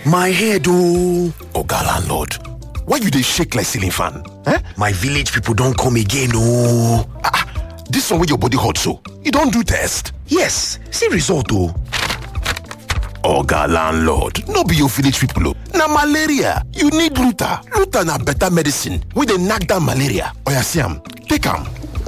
my head ooo oga landlord why you dey shake like ceiling fan eh my village people don come again ooo ah this one wey your body hot so you don do test yes see result o. oga landlord no be your village people o na malaria you need luta luta na better medicine wey dey knack down malaria oya see am take am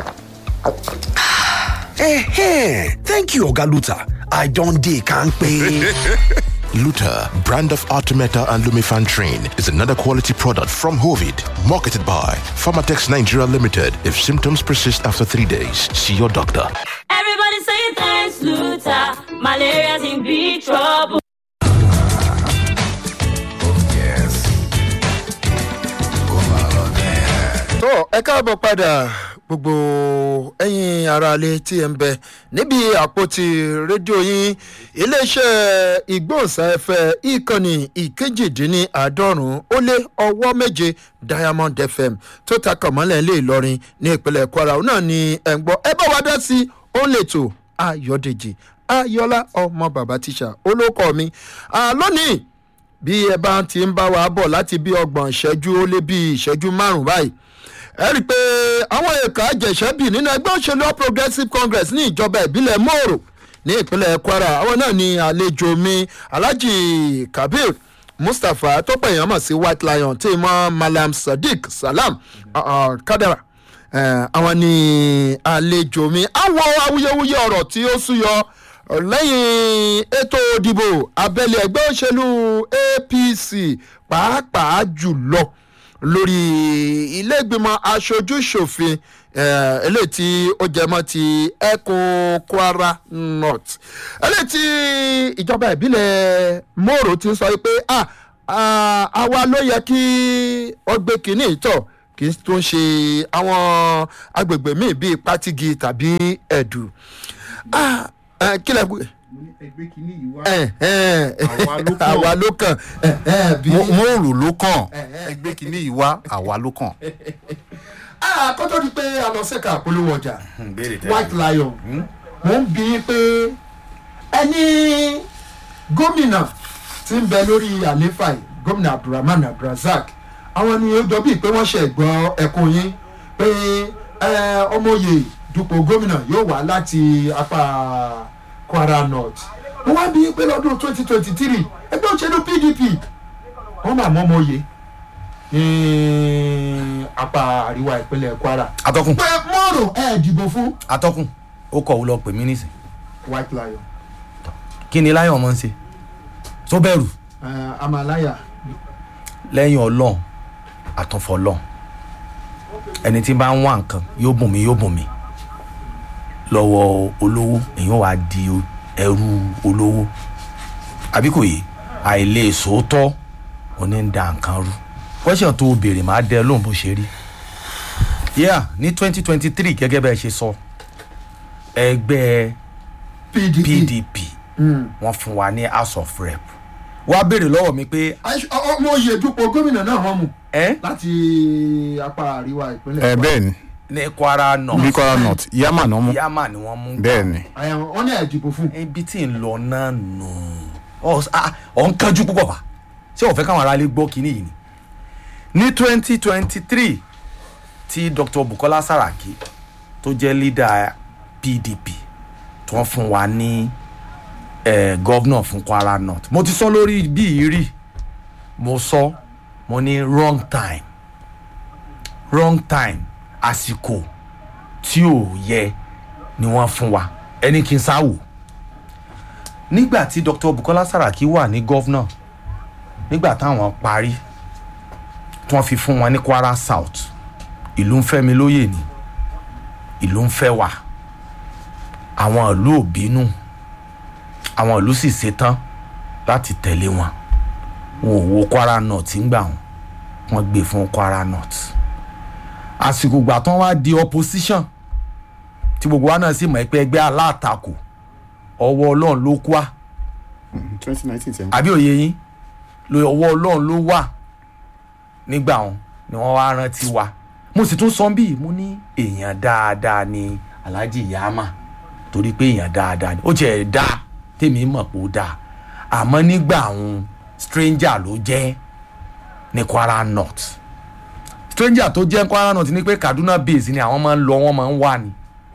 eh thank you oga luta i don dey kampe Luta, brand of Artemeta and Lumifantrin, is another quality product from Hovid, marketed by Pharmatex Nigeria Limited. If symptoms persist after three days, see your doctor. Everybody say thanks, Luther. Malaria's in big trouble. tó ẹ káàbọ̀ padà gbogbo ẹ̀yin aráalé tí ẹ ń bẹ níbi àpótí rédíò yín iléeṣẹ́ ìgbóhùnsáfẹ́ ìkànnì ìkejìdínláàádọ́rùn-ún ó lé ọwọ́ méje diamond fm tó ta kànmọ́lẹ̀ ilé ìlọrin ní ìpínlẹ̀ kwara òun náà ni ẹ̀ ń gbọ́ ẹ bá wa dá sí i ó lè tò ayọ̀dèjì ayọ̀lá ọmọ bàbá tíṣà olókọ́ mi lónìí bí ẹ bá ti ń bá wa bọ̀ láti bí ọgbọ̀n ìṣẹ́jú ó lé bí ìṣẹ́jú márùn-ún báyìí ẹ rí i pé àwọn èèkà àjẹsẹ́bì nínú ẹgbẹ́ òṣèlú all progressives congress ní ìjọba ìbílẹ̀ mòrò ní ìpínlẹ̀ kwara àwọn náà ni àlejò mi alhaji kabir mustapha tó pè yàn mọ̀ sí white lion tí mọ́ malam sadiq salam uh, uh, kadara àwọn ni àlejò mi àwọn awuyewuye ọ̀rọ̀ tí ó súyọ lẹ́yìn ètò òdìbò abẹ́lé ẹgbẹ́ òṣèlú apc pàápàá jùlọ lórí iléègbìmọ̀ aṣojú ṣòfin eléyìí tí ó jẹmọ́ ti ẹkùn kwara north eléyìí tí ìjọba ìbílẹ̀ mòrò ti sọ pé àwa ló yẹ kí ọgbẹ́ kìíní ìtọ̀ kì í tún ṣe àwọn agbègbè míì bíi pátigi tàbí ẹ̀dù kílẹ̀ ẹgbẹ́ kìíní yìí wá àwa ló kàn mòrò ló kàn ẹgbẹ́ kìíní yìí wá àwa ló kàn. kó tó di pé a lọ sẹ́ka àpolówó ọjà white lion mo ń bí pé ẹni gómìnà tí ń bẹ lórí àléfà yìí gómìnà abdulrahman abdulrasaq àwọn ni ó jọ bíi pé wọ́n ṣe gbọ́ ẹkùn yín pé ọmọye dupò gómìnà yóò wá láti apá kwara north mo wá bí pé lọ́dún twenty twenty three ẹgbẹ́ òṣèlú pdp wọ́n máa mọ́ ọmọye ní apá àríwá ìpínlẹ̀ kwara. atọ́kùn pé mọ́rò ẹ̀ dìbò fún atọ́kùn ó kọ̀ ó lọ pè mí nísìn white lion kí ni láyọ̀ mọ́ ń ṣe tó bẹ̀rù uh, amalaya lẹ́yìn ọlọ́run àtúnfọlọ́run ẹni tí bá ń wá nǹkan yóò bùn mí yóò bùn mí lọ́wọ́ olówó èèyàn wá di ẹrú olówó àbí kò yé àìlè sòótọ́ òní ń da nǹkan rú question tó o béèrè máa dẹ lóhùn bó ṣe rí yeah ní twenty twenty three gẹ́gẹ́ bẹ́ẹ̀ ṣe sọ ẹgbẹ́ pdp pdp wọ́n fún wa ní house of rep wá béèrè lọ́wọ́ mi pé ọmọye dupò gómìnà náà wọ́n mú ẹ́ láti apá àríwá ìpínlẹ̀ ẹ bẹ́ẹ̀ ni ní kwara bí north kwara north yamma náà mú yamma ni wọ́n mú bẹ́ẹ̀ ni Àyà- wọ́n ní ẹ̀ dìbò fún ibi tí ń lọ náà nù ọ ah, ọ ń kánjú púpọ̀ bá ṣé o fẹ́ káwọn aráalé gbọ́ kínní yìí ni ní twenty twenty three tí dr bukola saraki tó jẹ́ leader pdp tó ń fún wa ní eh, governor fún kwara north mo ti sọ lórí bí yìí rí mo sọ mo ní wrong time wrong time àsìkò tí ò yẹ ni wọ́n fún wa ẹni kí n sáwò nígbà tí dr bukola saraki wà ní gọ́vnà nígbà táwọn parí tí wọ́n fi fún wọn ní kwara south ìlú ń fẹ́ mi lóye ni ìlú ń fẹ́ wà àwọn ìlú ò bínú àwọn ìlú sì ṣetán láti tẹ̀lé wọn wọn ò wo kwara north ńgbà wọn wọn gbé fún kwara north àsìkò gbà tán wá di opposition tí gbogbo wa náà sì mọ̀ pé ẹgbẹ́ alátakò ọwọ́ ọlọ́run ló kú wa twenty nineteen ten àbí òye yín lo ọwọ́ ọlọ́run ló wà nígbà wọn ni wọ́n wá rántí wa mo sì tún sọ bí mo ní èèyàn dáadáa ni alhaji yama torí pé èèyàn dáadáa ni ó tiẹ̀ dá tèmi mọ̀ pé ó dáa àmọ́ nígbà wọn stranger ló jẹ́ ní kwara north stranger tó jẹ́ kwara north ni pé kaduna base ni àwọn máa ń lọ wọ́n máa ń wà ní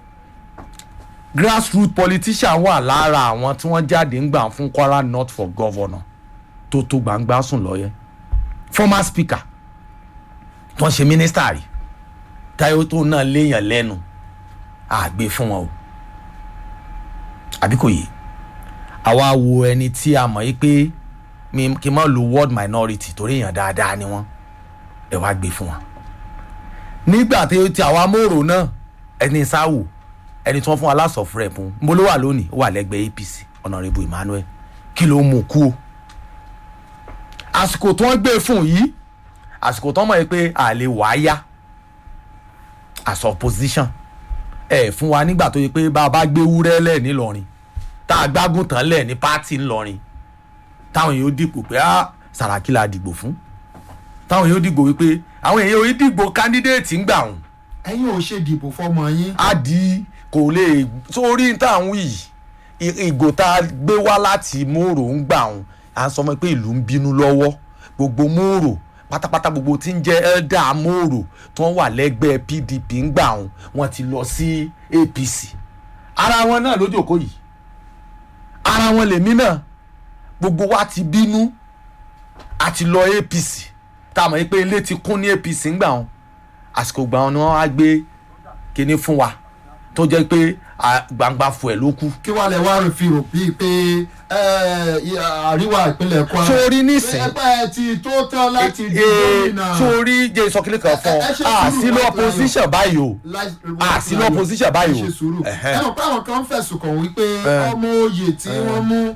grassroot politician wà lára àwọn tí wọ́n jáde ń gbà fún kwara north for governor tó tó gbangba sùn lọ́yẹ́ former speaker tó ń ṣe minister rí táyọ̀ tó náà léèyàn lẹ́nu àgbè fún wọn o àbí kò yé àwa wo ẹni tí a mọ̀ yí pé mi kí n má lo word minority torí èèyàn dáadáa ni wọ́n ẹ wá gbé fún wọn. nígbà tí tí àwa mòrò náà ẹni sáwò ẹni tí wọ́n fún wa last of rep ń bó ló wà lónìí ó wà lẹ́gbẹ̀ẹ́ apc honourable emmanuel kí ló mú kú o. àsìkò tí wọ́n gbé fún yìí àsìkò tí wọ́n mọ̀ yí pé àlè wàá yá as opposition ẹ fún wa nígbà tó yẹ pé bá a bá gbé wúrẹ́ lẹ̀ nílọrin tá a gbágùn tán lẹ̀ ní pátì ńlọrin táwọn èèyàn ó dìbò pé á sàràkí la dìbò fún táwọn èèyàn ó dìbò wípé àwọn èèyàn ó dìbò kándídéètì ń gbà wọn ẹ̀yin ò ṣe dìbò fọmọ yín. á di kò lè sórí táwọn yìí ì- ìgò tá a gbé wá láti mòrò ń gbà wọn à ń sọ fún mi pé ìlú ń bínú lọ́wọ́ gbogbo mòrò pátápátá gbogbo tí ń jẹ́ elder mòrò tí wọ́n wà lẹ́gbẹ́ pdp ń gbà wọn wọ́n ti lọ sí apc ara wọn náà lójókòó yìí ara wọn lèmi náà gbogbo wa ti bínú àti lọ apc tá a mọ̀ pé ilé ti kún ní apc ń gbà wọn àsìkò gbà wọn ni wọ́n á gbé kinní fún wa tó jẹ́ pé à, gbangba fún ẹ̀ ló kù. kí wàá lẹ wá rò fi rò bíi pé ẹ, ì- àríwá ìpínlẹ̀ kwara. Sórí nísìn- ẹgbẹ́ ti tó tán láti di Ee, gómìnà. sórí jẹ́ ìsọkílẹ̀ kan fún Ẹ- ẹ ṣe ọ sùúrù, àsìlò White opposition báyìí o àsìlò opposition báyìí o ẹ ṣe sùúrù Ẹ̀hẹ́. ẹ mọ̀ pé àwọn kan fẹ̀sùn kàn wípé Ẹ. ọmọ oyè tí wọ́n mú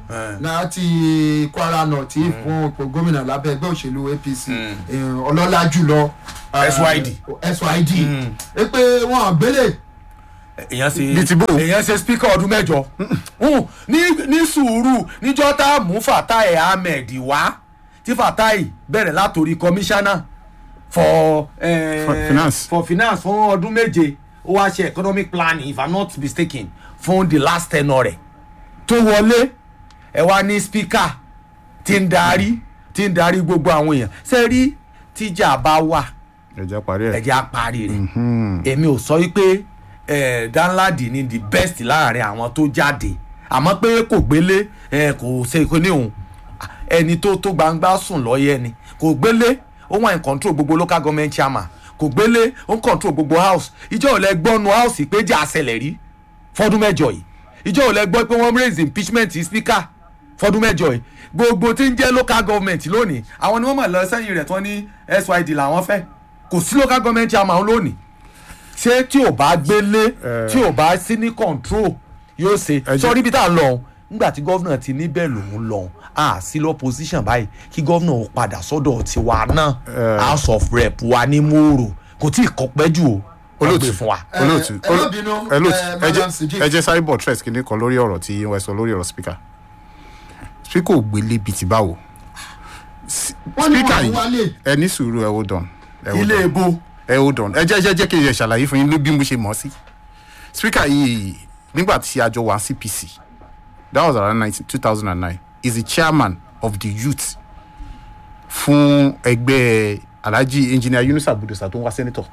láti kwara north fún ipò gómìnà lábẹ́ ẹgbẹ́ òṣèlú apc eh, ọlọ́lá jùlọ eh, SYD. syd ẹ pé wọn àgbélé èèyàn ṣe Bíi ti bó? èèyàn ṣe speaker ọdún mẹ́jọ Mm, ní ní sùúrù níjọ́ tá a mú fatai ahmed wá tí fatai bẹ̀rẹ̀ látòrí commissioner for, eh, For finance. for finance fún ọdún méje ó wá ṣe economic planning if i'm not mistaken fún the last tenure rẹ̀ tó wọlé ẹ wá ní speaker tí ń darí tí ń darí gbogbo àwọn èèyàn ṣe rí tíjà bá wà ẹ̀jẹ̀ parí ẹ̀. ẹ̀jẹ̀ apárí rẹ̀ èmi ò sọ wípé eh, danladi ni the best láàrin àwọn tó jáde àmọ́ pé kò gbélé eh, kò ṣe kò ní òun ẹni tó tó gbangba sùn lọ́yẹ́ ni kò gbélé ó wà in control gbogbo local government chairman kò gbélé ó ń control gbogbo house ìjọ ò lẹ gbọ́nu house pé jà àṣẹlẹ̀ rí fọdún mẹ́jọ yìí ìjọ ò lẹ gbọ́ pé wọ́n raise impeachment speaker fọdún mẹ́jọ yìí gbogbo tí ń jẹ́ local government lónìí àwọn ni wọ́n mọ̀ lọ sẹ́yìn rẹ̀ tí wọ́n ní syd làwọn fẹ́ kò sí local government chairman lónìí ṣé tí ò bá gbélé tí ò bá sí ní control yóò ṣe jẹ́- sọ níbi tá a lọ nígbà tí gọ́vnà ti níbẹ̀ lòún lọ a sí lọ́pọ̀síṣàn báyìí kí gọ́vnà ó padà sọ́dọ̀ tiwa náà house of rep wa ní mòrò kò tí ì kọ́pẹ́ jù o wọ́n gbé fún wa. olóòtù ẹ má bínú, olóòtù eh, ẹ Madam jẹ́- Sidi. ẹ jẹ́ sáré bọ̀ tress kìíní kan lórí ọ̀rọ̀ tí wọ́n sọ lórí ọ̀rọ̀ speaker speaker ò gbélé bíi ti báwo S- Wọ́n ní speaker wọ́n yìí wálé. ẹ ní sùúrù ẹ hold on ẹ hold ilé on. ebo ẹ hold on ẹ jẹ́ jẹ́ jẹ́ kí n yẹ ṣàlàyé fún yín ní bí mo ṣe mọ̀ ọ́ sí speaker yìí nígbà tí a jọ wà cpc that was around two thousand and nine is the chairman of the youth fún ẹgbẹ́ alhaji engineer yunusa budosa tó ń wá senator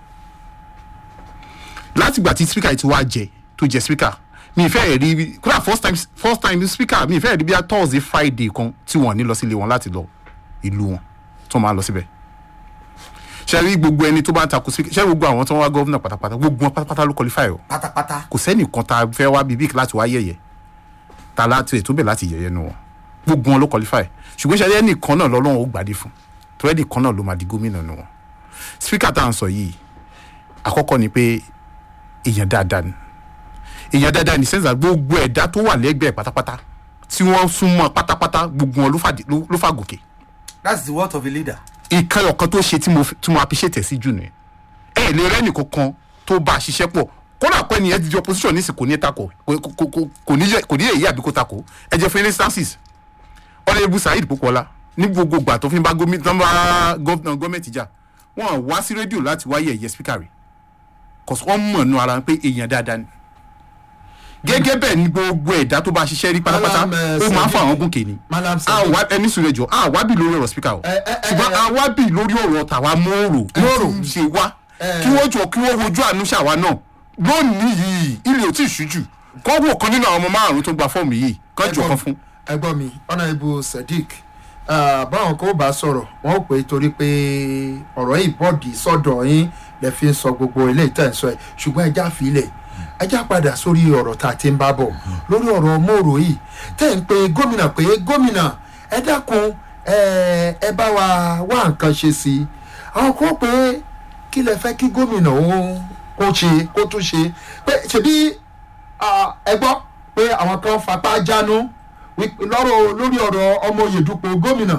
látìgbà tí speaker yìí ti wá jẹ tó jẹ speaker mi ì fẹ́ rí kódà first time first time speaker mi ì fẹ́ rí bí i thursday friday kan tí wọ́n ní lọ sílé wọn láti lọ ìlú wọn tó máa lọ síbẹ̀ ṣe rí gbogbo ẹni tó bá ń takò speaker ṣe rí gbogbo àwọn tó ń wá gọ́vnà pátápátá gbogbo wọn pátápátá ló qualify o pátápátá kò sẹ́nìkan tá a fẹ́ wá bíbí láti wá yẹ̀yẹ̀ ta láti ètò bẹ̀ láti yẹ̀yẹ̀ nu wọn gbogbo wọn ló qualify ṣùgbọ́n ṣe ẹnìkan náà lọ́lọ́run ó gbàdé fún tó ẹnìkan náà ló máa di gómìnà nu wọn speaker tá à ń sọ yìí àkọ́kọ́ ni pé èèyàn dáadáa ni èèyàn dáadáa ní sẹ́ńsà gbogbo ẹ̀dá tó wà lẹ́gbẹ̀ẹ́ pátápátá tí wọ́n súnmọ́ pátápátá gbogbo wọn ló fà- ló- ló fà gòkè that's the word of a leader. ìkan ọ̀kan tó ṣe tí mo tí mo appreciate ẹ̀ sí jù nìyẹn ẹ lè rẹ́nì kankan tó bá a ṣiṣẹ́ pọ̀ kódà pé ẹnìyẹn ti di opposition ní ìsìn kò ní takò kò kò kò kò ní yẹ kò ní yẹ èyí àbí kò takò ẹ jẹ́ fún instances ọ̀rẹ́bù saheed popola ní gbogbo ìgbà tó fi ń bá gómìnà tó ń bá gọ́vnà gọ́ọ̀mẹ̀ntì jà wọ́n wá sí rédíò láti wáyé ẹ̀yẹ speaker rẹ̀ kò sọ wọ́n mọ̀ nù ara wọn pé èèyàn dáadáa ni gẹ́gẹ́ bẹ́ẹ̀ ni gbogbo ẹ̀dá tó bá ṣiṣẹ́ rí pátápátá Malam, eh, ó máa ń fa Sadiq. àwọn gòkè ni Malam Sadiq. àwa ẹni sùn rẹ̀ jọ àwa bì lórí ọ̀rọ̀ spíkà o Eh, eh, eh, ṣùgbọ́n eh. àwa bì lórí ọ̀rọ̀ tàwa mọ́ọ̀rọ̀ mọ́ọ̀rọ̀ ṣe wá Eh. kí wọ́n jọ kí wọ́n wojú àánú ṣàwa náà lónìí yìí ilé ò tí ì ṣújù kọ́ wò kan nínú àwọn ọmọ márùn-ún tó gba fọ́ọ̀mù yìí kọ́ jọ kan fún. ẹgbọ́n mi honourable sadiq ah, báwọn kò bá sọ̀rọ̀ wọn ò pé torí pé ọ̀rọ̀ yìí bọ́ọ̀dì sọ́dọ̀ yín lè fi ń sọ gbogbo ilé ìtẹ̀ ń sọ ẹ̀ ṣùgbọ́n ẹja fìlẹ̀ ẹja padà sórí ọ̀rọ̀ tá a ti ń bá bọ̀ lórí ọ̀rọ̀ mòrò yìí tẹ̀ ń pe gómìnà pé gómìnà ẹ dákun ẹ ẹ bá wa wá nǹkan ṣe sí i àwọn kò pé kí lẹ fẹ́ kí gómìnà ó kó ṣe kó tún ṣe pé ṣebí Ah, ẹ gbọ́ pé àwọn kan fapá jánu wí- lọ́rọ̀ lórí ọ̀rọ̀ ọmọ oyèdúpọ̀ gómìnà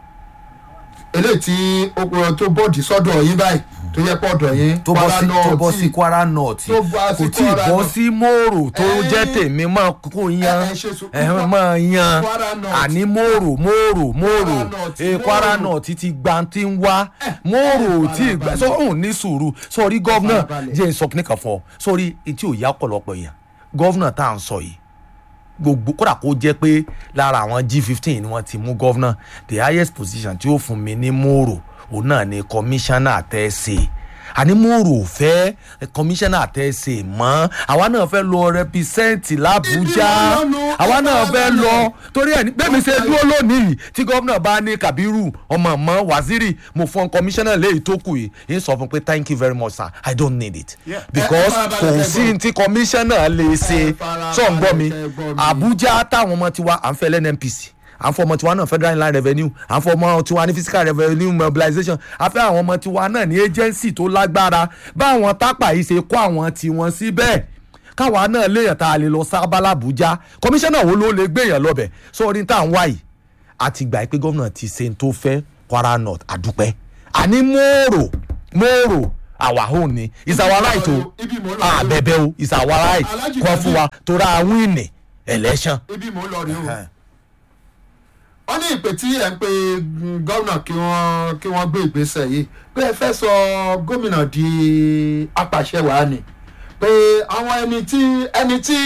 eléyìí tí okùnrin tó bọ́ọ̀dì sọ́dọ̀ yín báyìí tó yẹ pọ̀ ọ̀dọ̀ yín tó bọ́ sí Kwara tó bọ́ North sí kwara north tó bọ́ sí kò tí ì Kwara bọ́ North. sí mòrò tó Eh, jẹ́ tèmi mọ́ kó yan eh, ṣe sùn- ẹ máa yan Kwara North. àní mòrò mòrò mòrò North, eh, kwara Mòrò. north ti gba ti ń wá mòrò tí ì gbà farabalẹ̀. sọ òun ní sùúrù sọrí gọ́vnà farabalẹ̀. jẹ́ ìsọ kìnìkan fún ọ sórí etí ò yá ọ̀pọ̀lọpọ̀ yẹn gọ́vnà tá à ń sọ yìí gbogbo kódà kó jẹ́ pé lára àwọn g fifteen ni wọ́n ti mú gọ́vnà the highest position tí ó fún mi ní mòrò òun náà ni kọmíṣánná tẹ́sí àní mòrò fẹ́ kọmíṣánná tẹ́sí mọ́ àwa náà fẹ́ lọ rẹpísẹ́ǹtì làbújá Ibi lọ́nu, àwa náà ẹ fẹ́ farabalẹ̀. lọ torí ẹ̀ ní bẹ́ẹ̀ mi ṣe dúró lónìí tí gómìnà bá ní kabiru ọmọ ọmọ waziri mo fún kọmíṣánná léyìí tó kù yìí ń sọ fún pé thank you very much sir i don't need it Yeah. because Ẹ farabalẹ̀, kò ẹ sí gbọ́. tí kọmíṣánná lè ṣe Ẹ farabalẹ̀, sọ̀ ń gbọ́ mi ẹ gbọ́ mi. abuja táwọn ọmọ tiwa à ń fẹ́ lẹ́nmpc à ń fọ ọmọ tiwa náà federal inland revenue à ń fọ ọmọ tiwa ní physical revenue mobilization à fẹ́ àwọn ọmọ tiwa náà ní agency tó lágbára báwọn tápà yìí ṣe kó àwọn tiwọn síbẹ̀ káwa náà léèyàn tá a lè lọ sábà làbújá kọmíṣánná wo ló lè gbéyàn lọ́bẹ̀ sórí tá à ń wá yìí àti gbà pé gómìnà ti ṣe ń tó fẹ́ kwara north àdúpẹ́ àní mòrò mòrò our own ni is our right o Ibi mo lọ. àbẹ̀bẹ̀ o is our right Alhaji kọ́ fún wa tó ra wíìnì election. ibi mò ń lọ rí o wọ́n ní ìpè tí ẹ̀ ń pe mm, gómìnà kí wọ́n kí wọ́n gbé ìgbésẹ̀ yìí pé ẹ fẹ́ sọ gómìnà di apàṣẹwàá ni pé àwọn ẹni tí ẹni tí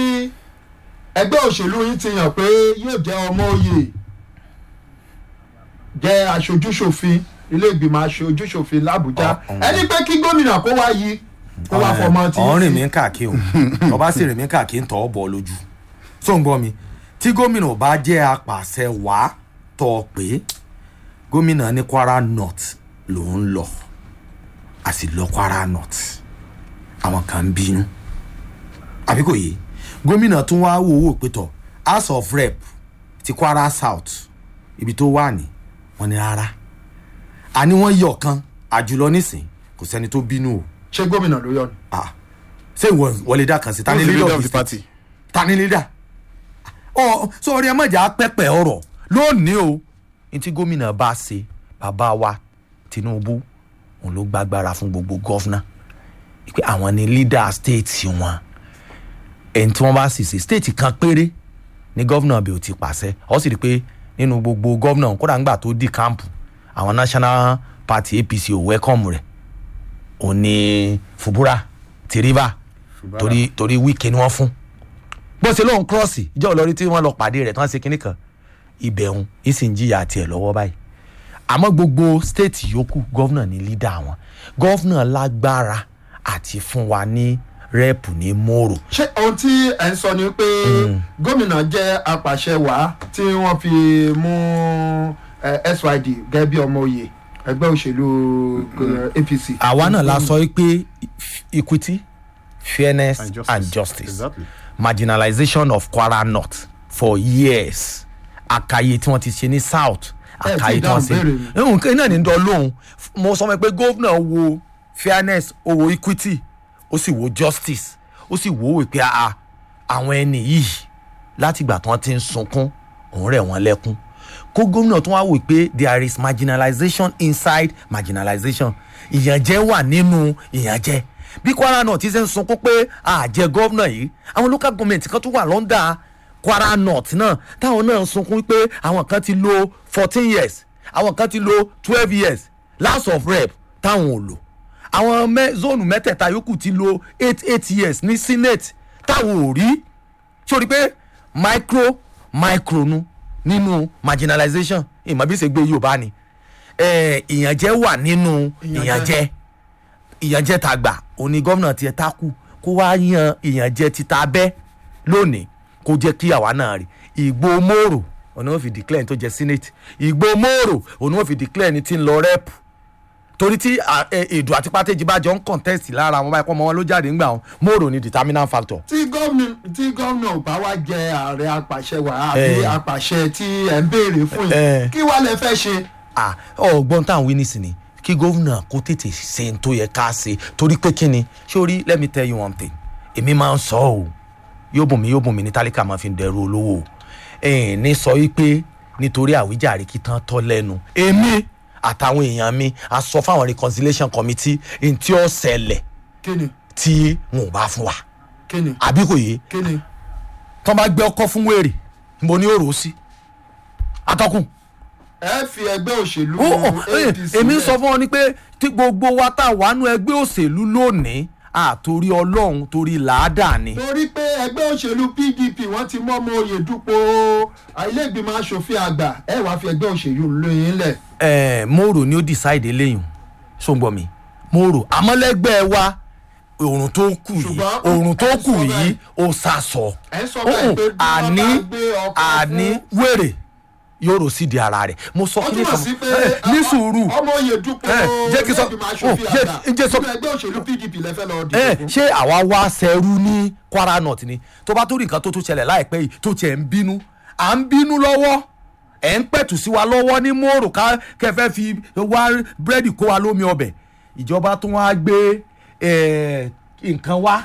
ẹgbẹ́ òṣèlú yìí ti yàn pé yóò jẹ́ ọmọ òye jẹ́ aṣojúṣòfin ilé ìgbìmọ̀ aṣojúṣòfin làbújá ẹni pé kí gómìnà kó wá yí kó wá fọmọ tí ọ̀rìn mi ń káàkiri o ọba sì rìn mí káàkiri ń tọ́ ọ bọ̀ lójú tó ń gbọ́ mi tí gómìnà bá jẹ́ apàṣẹ wá tọ́ ọ pé gómìnà ní kwara north ló ń lọ a sì lọ kwara north àwọn kan ń bínú àbí kò yé gómìnà tún wá wò wò pé tọ house of rep ti kwara south ibi tó wà ní wọn ni rárá àní wọn yọ kan àjùlọ nísìn kò sẹ́ni tó bínú o ṣé gómìnà ló yọ ni. ah ṣé ìwọ wọlé dá kan sí tani Who's the leader leader of of the the state party? tani leader ọ sọrí ẹ má jà pẹpẹ ọrọ lónìí o ní tí gómìnà bá ṣe bàbá wa tinubu òun ló gbàgbára fún gbogbo gọvnà pé àwọn ni leader state wọn ẹni tí wọn bá sì ṣe state kan péré ní gọvnà bí o ti pàṣẹ ọ sì rí i pé nínú gbogbo gọvnà kódà ńgbà tó di kámpù àwọn national party apc ò wẹ́kọ̀mù rẹ̀ òun ni fubura ti river torí torí wíkẹ́ ni wọ́n fún bó ṣe lóun kírọ́ọ̀sì ìjọ olórí tí wọ́n lọ pàdé rẹ̀ tí wọ́n ṣe kinní kan ibẹ̀hún ìsìn jìyà tiẹ̀ lọ́wọ́ báyìí àmọ́ gbogbo stéètì yòókù gọ́vnà ní lídà wọn gọ́vnà lágbára àti fún wa ní rẹ́ẹ̀pù ní mòrò ṣé ohun tí ẹ̀ ń sọ ni pé gómìnà jẹ́ apàṣẹwàá tí wọ́n fi mú eh, syd gẹ́gẹ́ bí ọmọ òye ẹgbẹ́ òṣèlú eh, apc. àwa náà la sọ pé equity fairness And and justice. justice, and justice. Exactly. marginalization of kwara north for years àkàyè tí wọ́n ti ṣe ní south Ẹ ti àkàyè tí wọ́n dáhùn béèrè mi. ṣe nǹkan náà ní dán lóhùn mo sọ pé gómìnà wo fairness ó wo equity ó sì wo justice ó sì wo wípé a àwọn ẹni yìí látìgbà tí wọ́n ti ń sunkún òun rẹ̀ wọ́n lẹ́kún kó gómìnà tó wá wò pé there is marginalization inside marginalization ìyànjẹ wà nínú ìyànjẹ bí kwara north ti ṣe ń sunkún pé àjẹ gómìnà yìí àwọn local government kan tó wà lọ́ndà kwara north náà táwọn náà ń sunkún pé àwọn kan ti lo fourteen years àwọn kan ti lo twelve years last of rep táwọn ò lò àwọn mẹ zónù mẹ́tẹ̀ẹ̀ta yòókù ti lo eight eight years ní senate táwọn ò rí sórí pé micro micro nu nínú marginalization ìmọ̀ bí ṣe gbé yorùbá ni Eh, ìyànjẹ wà nínú ìyànjẹ ìyànjẹ tá a gbà òní gómìnà tiẹ̀ tákù kó wá yan ìyànjẹ títa bẹ́ lónìí kó jẹ́ kí àwa náà rí ìgbó mòrò òní wọ́n fi declare ẹni tó jẹ́ senate ìgbó mòrò òní wọ́n fi declare ẹni tí ń lọ rep torí tí à, ẹ, èdò àti pàtẹ́jì bá jọ ń contest lára àwọn báyìí kọ́ ọmọ wọn ló jáde ńgbà wọn mòrò ni determinant factor. tí gómìnà tí gómìnà ò bá wá jẹ ààrẹ apàṣẹ wà àbí Eh. apàṣẹ tí ẹ ń béèrè fún Eh. yìí kí wàá lẹ fẹ́ ṣe. ah ọgbọ́n tá à ń wí nísìnyí kí gómìnà kó tètè ṣe n tó yẹ ká ṣe torí pé kí ni sórí let me tell you one thing èmi máa ń sọ ọ́ yóò bùn mí yóò bùn mí ní tálíkà máa fi dẹrù olówó o ẹ̀ẹ́n ní sọ wípé nítorí àwíjàre kí tán tọ́ lẹ́nu èmi àtàwọn èèyàn mi a sọ fáwọn reconciliation committee n tí ó ṣẹlẹ̀ kí ni tí wọn ò bá fún wa kí ni àbí kò yé kí ni. tán bá gbé ọkọ fún wèrè mo ní òrò sí atọ́kùn ẹ fi ẹgbẹ́ òṣèlú ó ó ẹ, APC èmi ń lẹ̀. sọ fún ọ ni pé tí gbogbo wa tá a wà nú ẹgbẹ́ òṣèlú lónìí àtòrí ọlọ́run torí làádà ni. torí pé ẹgbẹ́ òṣèlú pdp wọ́n ti mọ́ ọmọ oyè dúpọ̀ ilé-ìgbìmọ̀ asòfin àgbà ẹ wàá fi ẹgbẹ́ òṣèlú lóyún lẹ̀. ẹ mòrò ni ó decide eléyìí sóńgbọ mi mòrò àmọ́lẹ́gbẹ́ wa òrùn tó kù yìí Ṣùgbọ́n òrùn tó ẹ kù sọ yìí bẹ́ẹ̀. ó sàsọ ẹ ń sọ báyìí pé bí wọ́n àní bá gbé ọkọ̀ àní fún- wèrè yóò rò sí di ara rẹ̀ mo sọ ó kí ni túmọ̀ sí pé ẹ, ní sùúrù ọmọ oyè dúpọ̀ ẹ, jẹ́ kí n sọ- ilé-ìgbìmọ̀ ó, asòfin jẹ́- àgbà jẹ́ sọ- nínú ẹgbẹ́ òṣèlú pdp lẹ́fẹ́ lọ ẹ dìbò fún. ṣé àwa wá sẹ́rú ní kwara north ni tó bá tó rí nǹkan tó tún ṣẹlẹ̀ láìpẹ́ yìí tó tiẹ̀ ń bínú à ń bínú lọ́wọ́ ẹ̀ ń pẹ̀tù sí wa lọ́wọ́ ní mòrò ká kẹfẹ́ fi wá búrẹ́dì kó wa lómi ọbẹ̀ ìjọba tún wá gbé eh, nǹkan wá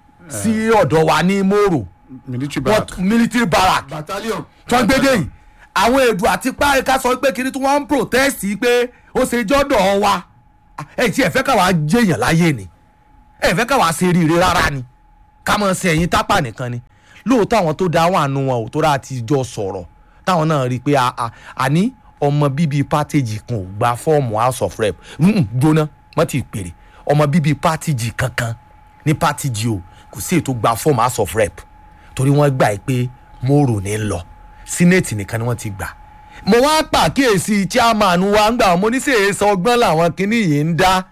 sí ọ̀dọ̀ wa ní mòrò military barrack What- military barrack battalion. tó ń gbédè yìí àwọn èdò àti páríkà sọ pé kiri tí wọ́n ń protest yìí pé ó ṣe jọ́dọ̀ wa ẹ̀ tí ẹ̀ fẹ́ káwa jẹ́yàn láyé ni ẹ̀ fẹ́ káwa ṣe rire rárá ni ká mọ̀ sí ẹ̀yìn tápà nìkan ni lóòótọ́ àwọn tó da àwọn àánú wọn ò tó rà ti jọ sọ̀rọ̀ táwọn náà rí i pé a- a- àní ọmọ bíbí pátẹ́jì kan ò gba fọ́ọ̀mù house of rep Mm-mm, gbóná wọ́n ti pèrè ọmọ bíbí pátẹ́jì kankan ní pátẹ́jì o kò sí ètò gba fọ́ọ̀mù house of rep torí wọ́n gbà pé mòrò ní lọ sínéètì nìkan ni wọ́n ti gbà mo wá pàkíyèsí chairman wa ń gbà mo ní sèé sọ ọgbọ́n làwọn kinní yìí ń dá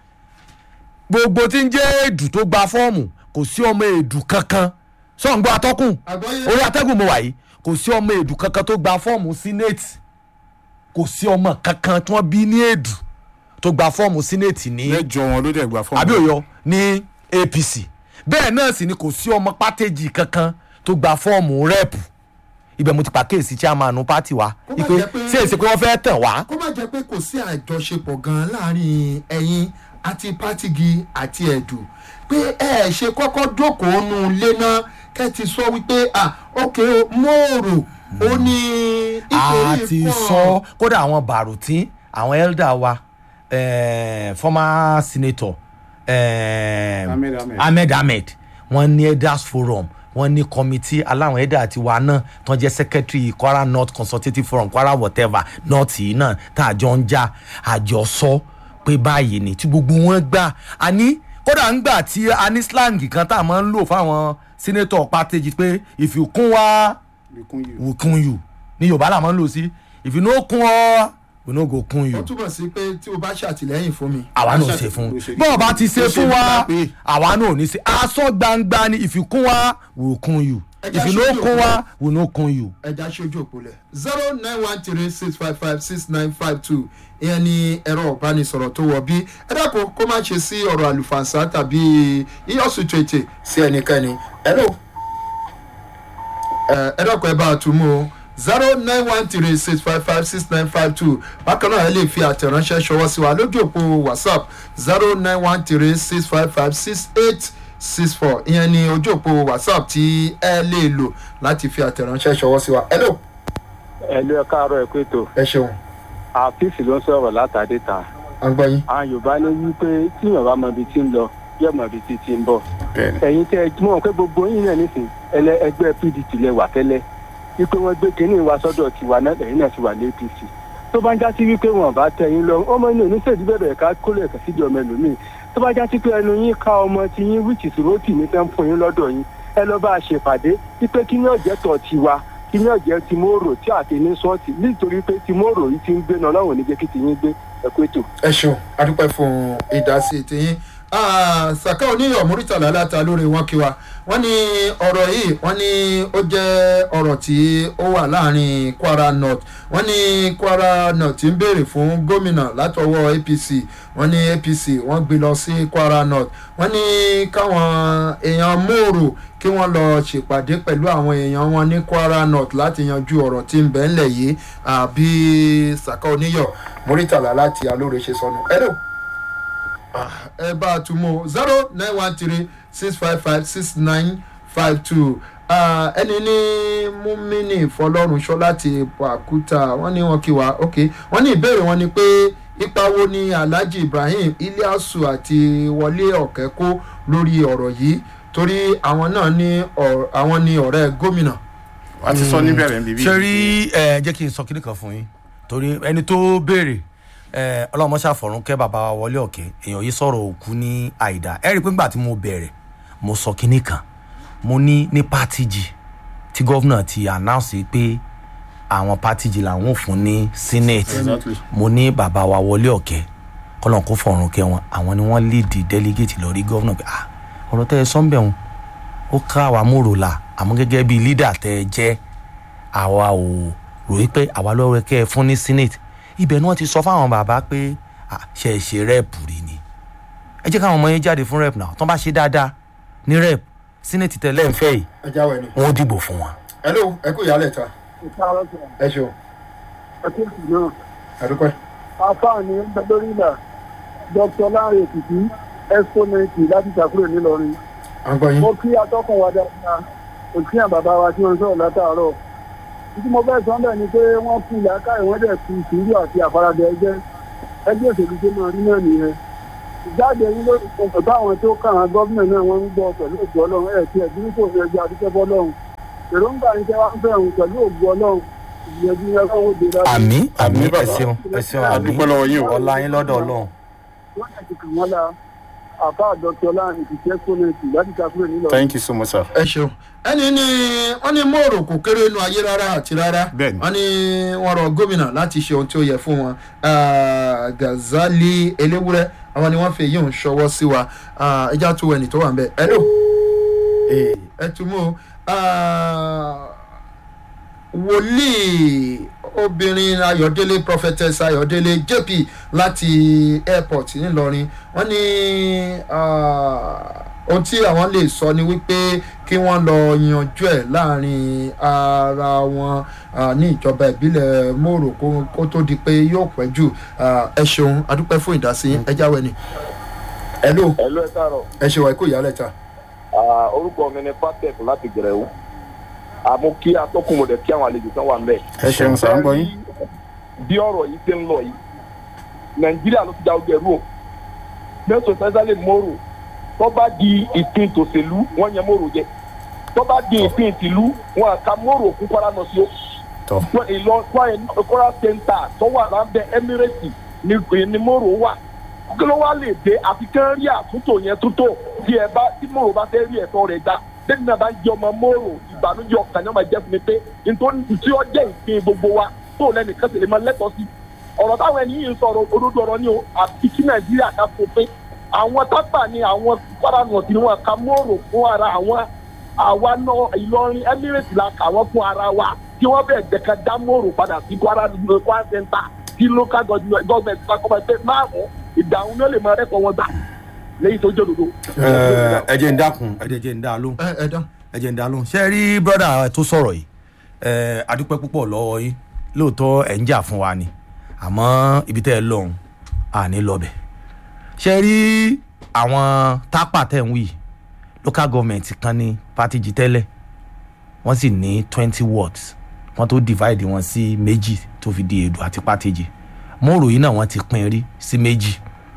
gbogbo tí ń jẹ́ èdù tó gba fọ́ọ̀mù kò sí ọmọ èdù kankan sọ̀ǹgbọ́ atọ́kùn Àgbọ́yé. orí atẹ́gùn mo wà yìí kò sí ọmọ èdù kankan tó gba fọ́ọ̀mù sínéètì kò sí ọmọ kankan tí wọ́n bí ní èdù tó gba fọ́ọ̀mù sínéètì ní mẹ́jọ wọn ló dẹ̀ gba fọ́ọ̀mù àbí òyọ ní apc bẹ́ẹ̀ náà sì ni kò sí ọmọ pátẹ́jì kankan tó gba fọ́ọ̀mù rẹ́ẹ̀pù ibẹ̀ mo ti pàkíyèsí chairman pátì wa Kó má ipe jẹ́ pé- ṣé èsì pé wọ́n fẹ́ tàn wá kó má jẹ́ pé kò sí àjọṣepọ̀ gan-an láàrin ẹ̀yin àti pátìgì àti ẹ̀dù pé ẹ ẹ̀ ṣe kọ́kọ́ jókòó nu ilé náà kẹ́ ti sọ wípé ah ok mòrò ó ní a nítorí ti pọ̀- sọ kódà àwọn bàrùtín àwọn elder wa eh, former senator eh, Ahmed Ahmed. ahmed ahmed wọ́n ní elders forum wọ́n ní committee aláwọn elder àti wa náà tó ń jẹ́ secretary kwara north consultative forum kwara whatever north yìí náà tá a jọ ń já àjọ sọ pé báyìí ni tí gbogbo wọn gbà á ní kódà ń gbà tí a ní slang kan tá a máa ń lò fáwọn senator pàtẹ́jì pé if you kún wá Ìkún yìí. we kun you ní yorùbá la máa ń lò sí if you no kun ọ we no go kun ó you túbọ̀ sí pé tí o bá ṣàtìlẹ́yìn fún mi. àwa náà ṣe fún bọ́ọ̀ bá ti ṣe fún wa àwa náà ò ní ṣe aṣọ gbangba ni if you kun wa we will kun you if you no kun wa we no kun you. ẹja ṣojú òpólẹ̀ zero nine one three six five five six nine five two ìyẹn ni ẹ̀rọ ìbánisọ̀rọ̀ tó wọ̀ bí ẹ dákun kó má ṣe sí ọ̀rọ̀ àlùfànṣá tàbí iyọ̀sùn tètè sí ẹnikẹ́ni hello ẹ ẹ dákun ẹ bá a tún mú o zero nine one three six five five six nine five two bákan náà ẹ lè fi àtẹ̀ránṣẹ́ ṣọwọ́ sí wa lójú òpó whatsapp zero nine one three six five five six eight six four ìyẹn ni ojú òpó whatsapp tí ẹ lè lò láti fi àtẹ̀ránṣẹ́ ṣọwọ́ sí wa hello ẹlú ẹ káàárọ̀ ẹ pé tó ẹ ṣeun àfíìsì ló ń sọ̀rọ̀ látàdé ta à ń gbọ́ yín. àwọn yorùbá ní wípé tí yorùbá mọ ibi tí ń lọ yóò mọ ibi tí ti ń bọ̀ bẹ́ẹ̀ni ẹ̀yin tẹ́ ẹ mọ̀ pé gbogbo yín náà nísìn ẹlẹ ẹgbẹ́ pdp lẹ wà tẹ́lẹ̀ wípé wọ́n gbé kínní wa sọ́dọ̀ tiwa náà lẹ́yìn náà ti wà ní apc tó bá ń já sí wípé wọn bá tẹ yín lọ ọmọ inú oníṣèdí bẹ̀rẹ̀ ká kólé ẹ̀ka síbi ọmọ ẹlòmíì tó bá já sí pé ẹnu yín ká ọmọ tí yín wíìtì sòrótì ní tẹ́ ń fún yín lọ́dọ̀ yín ẹ lọ bá a ṣèpàdé wípé kí ní ọ̀jẹ̀ tọ̀ tiwa kí ní ọ̀jẹ̀ timoro tí àti ní sọ́ọ̀tì nítorí pé timoro yìí ti ń gbé náà ọlọ́run ní jẹ́ kí tiyín gbé ẹ̀kú ètò. ẹ ṣeun adúpẹ́ fún ìdásí tiyín Ah, saka oníyọ̀ muritala láta lórí wọn kí wa wọ́n ní ọ̀rọ̀ yìí wọ́n ní ó jẹ́ ọ̀rọ̀ tí ó wà láàrin kwara north wọ́n ní kwara north ń béèrè fún gómìnà látọwọ́ apc wọ́n ní apc wọ́n gbé lọ sí kwara north wọ́n ní káwọn èèyàn mòrò kí wọ́n lọ ṣèpàdé pẹ̀lú àwọn èèyàn wọn ní kwara north láti yanjú ọ̀rọ̀ tí ń bẹ ńlẹ̀ yìí àbí saka oníyọ̀ muritala láti alóore ṣe sọnù. hello ẹ bá a tún mú zero nine one three six five five six nine five two ẹni ní múmínì fọlọ́runṣọ́ láti pàkúta wọ́n ní wọn kí wa ok wọ́n ní ìbéèrè wọn ni pé ipa wo ni alhaji ibrahim iliasu àti wọlé ọ̀kẹ́ kó lórí ọ̀rọ̀ yìí torí àwọn náà ní ọ̀r- àwọn ní ọ̀rẹ́ gómìnà. a ti sọ níbẹ̀rẹ̀ ń bíbí. ṣe rí ẹ jẹ́ kí n sọ kíní kan fún yín torí ẹni tó béèrè ẹ ọlọ́mọ ṣàfọ̀rún kẹ́ bàbá wa wọlé ọ̀kẹ́ èèyàn yìí sọ̀rọ̀ òkú ní àìdá ẹ rí i pé nígbà tí mo bẹ̀rẹ̀ mo sọ kíní kan mo ní ní pátìjì tí gọ́vnà ti announce pé àwọn pátìjì làwọn ò fún ní senate Exactly. mo ní bàbá wa wọlé ọ̀kẹ́ kọ́lọ́n kó fọ̀rùn kẹ́ wọn àwọn ni wọ́n lead delegate lọ rí gọ́vnà pé ah ọ̀rọ̀ tẹ́ ẹ sọ́ńbẹ̀ wọn ó ká àwa mòrò la àmọ́ gẹ́gẹ́ bíi leader tẹ́ ẹ jẹ́ àwa ò ròyìn pé àwa lọ́wọ́ kẹ́ ẹ fún ní senate ibẹ̀ ni wọ́n ti sọ fáwọn bàbá pé ah, ṣe é ṣe rẹ́ẹ̀pù rí ni ẹ jẹ́ káwọn ọmọ yẹn jáde fún rẹ́ẹ̀pù náà tán bá ṣe dáadáa ní rẹ́ẹ̀pù senate tẹ̀lé ń fẹ́ yìí ẹ jáwé ni. wọ́n dìbò fún wọn. hello ẹ kú ìyálẹ̀ ta ẹ ṣeun àdúpẹ́. àfààní ń bẹ lórí ìlà dr lanre èkìtì exponent láti ṣàkúrò nílọrin à ń gbọ́ yín. mo kí atọ́kùn wa dáadáa òkè àwọn bàbá wa tí wọ́n ń sọ̀rọ̀ látàárọ̀ títí mo fẹ́ sọ bẹ́ẹ̀ ni pé wọ́n kú làákàyè wọ́n dẹ̀ fi sùúrù àti àfaradà ẹgbẹ́ ẹgbẹ́ òṣèlú tó máa rí náà nìyẹn ìjáde yín lórí ìfọ̀sọ̀ báwọn tó kàn án gọ́ọ̀mẹ̀ náà wọ́n ń gbọ́ pẹ̀lú ògbó ọlọ́run ẹ̀ tí ẹ̀dínwó kò ní ẹgbẹ́ adúgbò fọlọ́run èròǹgbà yín tẹ́ wá ń fẹ́ òun pẹ̀lú ògbó ọlọ́run ìyẹ̀dí yẹn kọ́ wọ́n dé láti àmì àmì Àmì ẹ bàbá. ṣeun ẹ ṣeun A àmì dúpẹ́ lọ́wọ́ yín o. ọlá yín lọ́dọ̀ ọlọ́run. wọ́n yẹ ti kàn wọ́n la àfa dr lanre èkìtì exponent láti ṣàkúrò nílọrin. thank you so much sir. ẹ ṣeun ẹni ní wọn ní mòrò kò kéré inú ayé rárá àti rárá Bẹ́ẹ̀ni. wọn ní wọn rọ gómìnà láti ṣe ohun tí ó yẹ fún wọn Ah, gazali eléwúrẹ àwọn ni wọn fi èyí ń ṣọwọ́ sí wa Ah, ẹjá tó ẹnì tó wà ń bẹ ẹ lò ẹ tún mú o. Ah, wòlíì obìnrin ayọ̀délé prophetess ayọ̀délé jp láti airport ńìlọrin wọ́n ní ah, ohun tí àwọn lè sọ ni wípé kí wọ́n lọ yanjú ẹ̀ láàrin ara wọn ah, ní ìjọba ìbílẹ̀ mòrò kó- kó tó di pé yóò pẹ́ jù Ah, ẹ ṣeun adúpẹ́ fún ìdásí ẹ jáwé ni. ẹ ló ẹ ló ẹ káàárọ̀ ẹ ṣe wà ikú ìyálẹ̀ ta. Ah, orúkọ mi ni patek láti gẹrẹwu àmú kí atọ́kùn mọ̀dẹ̀ kí àwọn àlejò kan wà ń bẹ̀. ẹ ṣeun sir ń gbọ́ yín. bí ọ̀rọ̀ yìí ṣe ń lọ yìí nàìjíríà ló ti ja ojú ẹrú o mẹ́sàn-án sẹ́sálẹ̀ mọ́rò tó bá di ìpín tòṣèlú wọ́n yẹn mọ́rò jẹ tó bá di ìpín tìlú wọn àka mọ́rò kú kọ́ra nọ sí o tọ́ wọn ìlọ wọn kọ́ra sẹ́ńtà tó wà lábẹ́ emirate ní ní mọ́rò wà kí ló wá lè dé àfi kán rí àtúntò yẹn túntò tí ẹ bá tí mọ́rò bá fẹ́ rí ẹ̀tọ́ rẹ̀ gbà lẹ́yìn náà bá ń jẹ ọmọ mọ́rò ìbànújẹ́ ọkàn náà máa jẹ́ fún mi pé nítorí tí ó jẹ́ ìpín gbogbo wa tó lẹ́nìkan sì lè máa lẹ́tọ̀ọ́ sí ọ̀rọ̀ táwọn ẹni yìí ń sọ̀rọ̀ olódò ọ̀rọ̀ ni o àti kí nàìjíríà ká fòfin àwọn tápà ni àwọn kwara north ni wọn ka mọ́rò fún ara àwọn àwa náà ìlọrin emirates la kà wọ́n fún ara wa kí wọ́n bẹ̀ jẹ́ka dá mọ́rò padà sí kwara kwara center kí local government government bá kọ́ ẹ pé márùn-ún ìdáhùn náà lè máa rẹ́kọ̀ọ́ wọn gbà lẹ́yìn tó jẹ́ òdodo. ẹ jẹ́ ń dákun ẹ jẹ́ ń dá lóhùn ẹ ẹ dán. ẹ jẹ́ ń dá lóhùn ṣe rí brọ́dà tó sọ̀rọ̀ yìí ẹ adúpẹ́ púpọ̀ lọ́wọ́ yín lóòótọ́ ẹ̀ ń jà fún wa ni àmọ́ ibi tẹ́ ẹ lọ́hùn àní lọ́bẹ̀ ṣe rí àwọn tápà tẹ̀ ń wí local government kan ní pátìjì tẹ́lẹ̀ wọ́n sì ní twenty wards wọ́n tó divide wọn sí méjì tó fi di èdò àti pátìjì mọ́rò yìí náà wọ́n ti pín rí sí méjì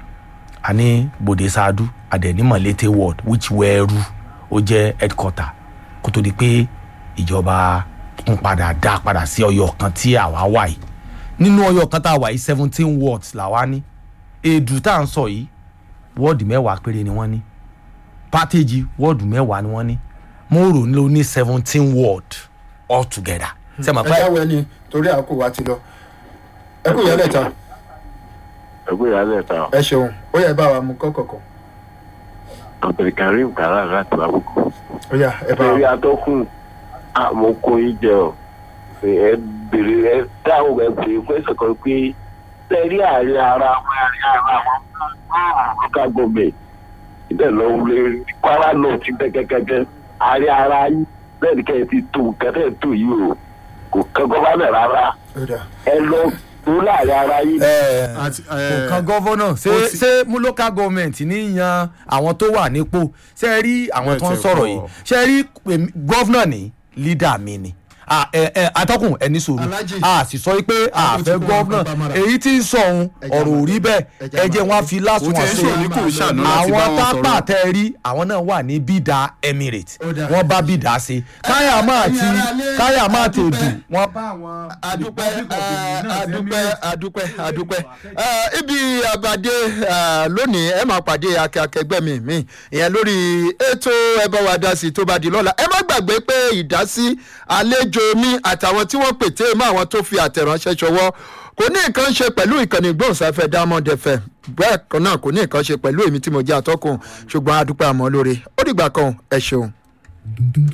a ní bòde ṣáádú àdẹ̀nímọ̀lété ward which wẹ́ẹ́rú ó jẹ́ headquarter kó tó di pé ìjọba ń padà dá padà sí ọyọ kan tí àwa wà yìí nínú ọyọ kan tá a wà yìí seventeen wards làwa ní èdù tá à ń sọ yìí wọ́ọ̀dù mẹ́wàá péré ni wọ́n ní pátẹ́jì wọ́ọ̀dù mẹ́wàá ni wọ́n ní mòrò ló ní seventeen ward altogether ṣe mọ̀ ẹ pé jáwé ni torí àkókò wa ti lọ ẹ kú ìyálẹ̀ ta ẹgbẹ́ ìyálẹ̀ ta ẹ ṣeun ó yẹ bá wa mú kọ́kọ̀kọ̀ abdulkareem kara láti lábùkù. ó yà ẹ bá ẹ̀rí wa atọ́kùn àmọ́ kò í jẹ ọ́ ẹ bèrè ẹ dáhùn ẹ bèrè pẹ́sẹ̀ kan pé sẹ́rí àárín ara àwọn àárín ara àwọn local government ìbẹ̀ lọ wọlé kwara náà ti bẹ́ kẹ́kẹ́kẹ́ àárín ara yín bẹ́ẹ̀ ni kẹ́ ẹ ti tó kẹ́tẹ́ tó yìí o kò kẹ́ gọ́fánà rárá ó dà ẹ lọ tó láàrin ara yín. àti kò kan gọ́vọ́nà ṣé ó ti- ṣé mú local government ní yan àwọn tó wà nípò ṣe rí àwọn tó ń Bẹ́ẹ̀ tẹ̀ sọ̀rọ̀ kọ́. yìí ṣe rí èmi- gọ́vnà ní leader mi ni Ah, ẹ- ẹ, atọ́kùn ẹni sòrò Alhaji. a sì sọ pé a Àbò ti fẹ́ kó gọ́vnà nǹkan pamọ́ra. èyí tí ń sọ ohun Ẹja ọ̀rọ̀ ò rí bẹ́ẹ̀ ẹja ẹ jẹ́ máa wọn lọ. fi lásùn ó ti wọn ẹ̀ sí ṣòro ní kò ṣàánú láti bá àwọn wọn tápà sọ̀rọ̀ tẹ rí àwọn náà wà ní bídà emirates Ó dáa. wọ́n bá bídà sí káyà máa ti ẹ̀yin aráalé, káyà máa ti adúpẹ́. dùn wọ́n bá àwọn adúpẹ́ adúpẹ́ adúpẹ́ adúpẹ́ Eh, ibi àbàdé eh, lónìí ẹ máa pàdé akẹgbẹ́ mi mi ìyẹn lórí ètò ẹ bá wa dá sí tó bá di lọ́la ẹ má gbàgbé pé ìdásí àlejò mi àtàwọn tí wọ́n pète mọ́ àwọn tó fi àtẹ̀ránṣẹ́ ṣọwọ́ kò ní nǹkan ṣe pẹ̀lú ìkànnì gbóhùnsáfẹ́ diamond fm bẹ́ẹ̀ kan náà kò ní nǹkan ṣe pẹ̀lú èmi tí mo jẹ́ àtọ́kùn ṣùgbọ́n adúpẹ́ àmọ́ lóore ó dìgbà kan ẹ ṣeun.